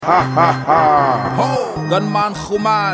Ha ha ha. Gunman Xuman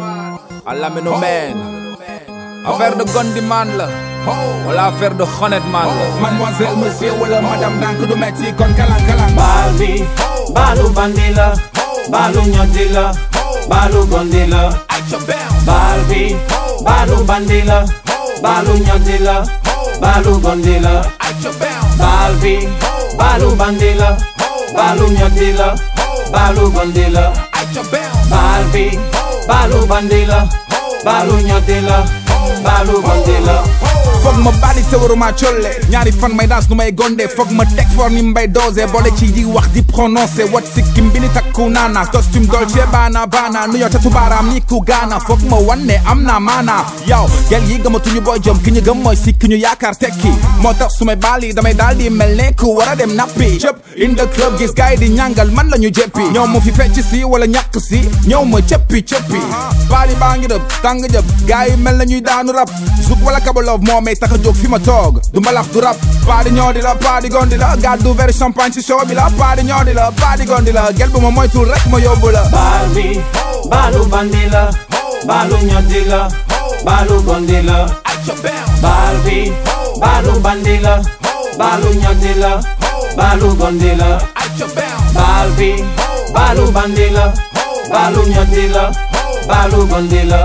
Alamino Man affaire de Gondiman la wala affaire de Honnêteman la Mademoiselle, monsieur wala madame dank du metti kon kalang kalang. baal bi baalu bandi la baalu ñoddi la baalu gondi la baal bi baalu bandi la baalu ñoddi la baalu gondi la baal bi baalu bandi la baalu ñoddi la baalu gondi la baal bi baalu bandi la baalu ñoddi la baalu gondi la foog ma bali te waruma colle ñaari fan may dans nu may gonde foog ma teg for ni mbay dosé boole ci di wax di prononcé wat sikkim bi ni takku naana costume dolce baana baana nu yow tatu baaraam ni ku gaana foog ma wanne am naa maana yow gel yi gëmatuñu booy jom ki ñu gëm mooy si ki ñu yaakaar tekki moo tax su may baali damay daal di mel ne ku war a dem nappi cëp in the club gis gaay di ñàngal man la ñu jéppi ñëw ma fi fecc si wala ñàkk si ñëw ma cëppi cëppi baali baa ngi dëb tàng jëb gaay yi mel na ñuy daanu rab zuk wala kabalov moo may tax a jóg fi ma toog du mbalax du rab paadi ñoo di la paadi gondi la gàddu verre champagne si show bi la paadi ñoo di la paadi gondi la gel bu ma moytul rek ma yóbbu la baal bi baalu bandi la baalu ñoddi la baalu gondi la baal bi baalu bandi la baalu ñoddi la baalu gondi la baal bi baalu bandi la baalu ñoddi la baalu gondi la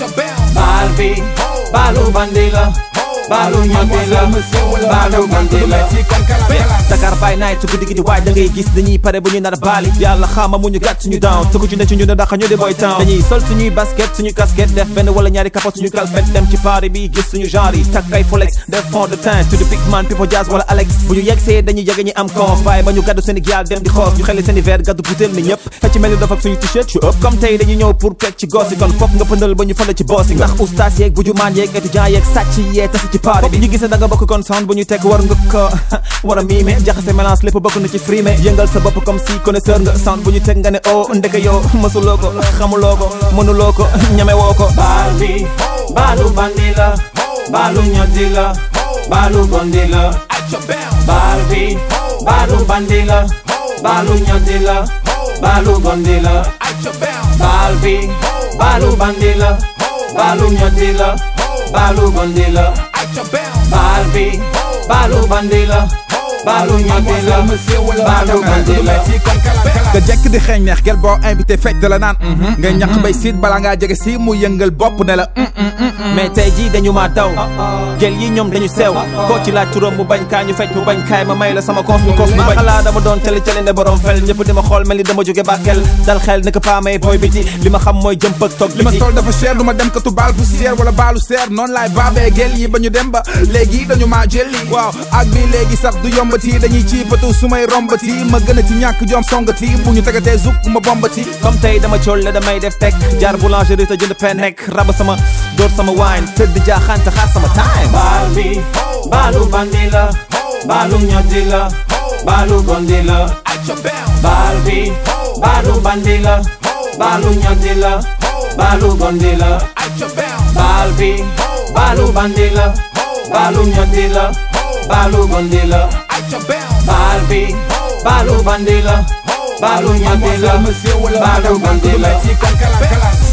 baal bi baalu bandi la baalu ñoddi la baalu gondi la Dakar by night su guddi gi di waaj da ngay gis dañuy pare bu ñu nar a baali yàlla xaama mu ñu gàtt suñu down tëggu ci ne ci ñu ne daxa ñu di boy town dañuy sol suñuy basket suñu casquette def benn wala ñaari kapot suñu kalpet dem ci party bi gis suñu genre yi takk ay folex def fond de teint to the big man people jazz wala alex bu ñu yegsee dañuy yege ñi am conf waaye ba ñu gàddu Sénégal dem di xoos ñu xeli seen verre gàddu butéel ni ñëpp fecc mel ni dafa ak suñu t-shirt yu ëpp comme tey dañuy ñëw pour pecc ci gosi kon fokk nga pëndal ba ñu fële ci boosi ndax oustaz yeeg bujumaan yeeg étudiant yeeg sàcc yee tasi ci party bi ñu gisee da nga bokk kon sound bu ñu teg war nga ko war a miime jaxase mélange lépp bokk na ci frime yëngal sa bopp comme si connaisseur nga sound bu ñu teg nga ne oh ndeke yow mësuloo ko xamuloo ko mënuloo ko ñamewoo ko baal bi baalu bandi la baalu ñoddi la baalu gondi la baal bi baalu bandi la baalu ñoddi la baalu gondi la baal bi baalu bandi la baalu ñoddi la baalu gondi la baal bi baalu bandi la baalu ñoddi la baalu gondi la nga jekk di xeeñ neex gel boo invité fecc da la naan ngay ñaq bay siit balaa ngaa jege si mu yëngal bopp ne la mais tey jii dañu maa daw gel yi ñoom dañu sew koo ci laaj turam mu bañ kaa ñu fecc mu bañ kaay ma may la sama koos mu koos mu bañ xalaa dama doon tele tele ne borom fel ñëpp di ma xool mel ni dama jóge bàkkel dal xel ne ko paa may booy biti li ma xam mooy jëmp ak toog li ma biti sol dafa cher du ma dem katu baal poussière wala baalu seer noonu laay baabee gel yi ba ñu dem ba léegi dañu maa jëli waaw ak bi léegi sax du yombati dañuy ciipatu su may rombati ma gën a ci ñàkk jom songati bu ñu tegatee zuk ma bombati comme tey dama cool la damay def teg jaar boulangerie te jënd pen nekk raba sama door sama wine tëdd jaaxaan te xaar sama time baal bi baalu bandi la baalu ñoddi la baalu gondi la baal bi baalu bandi la baalu ñoddi la baalu gondi la baal bi baalu bandi la baalu ñoddi la baalu gondi la baal bi baalu bandi la baalu ñoddi la baalu gondi la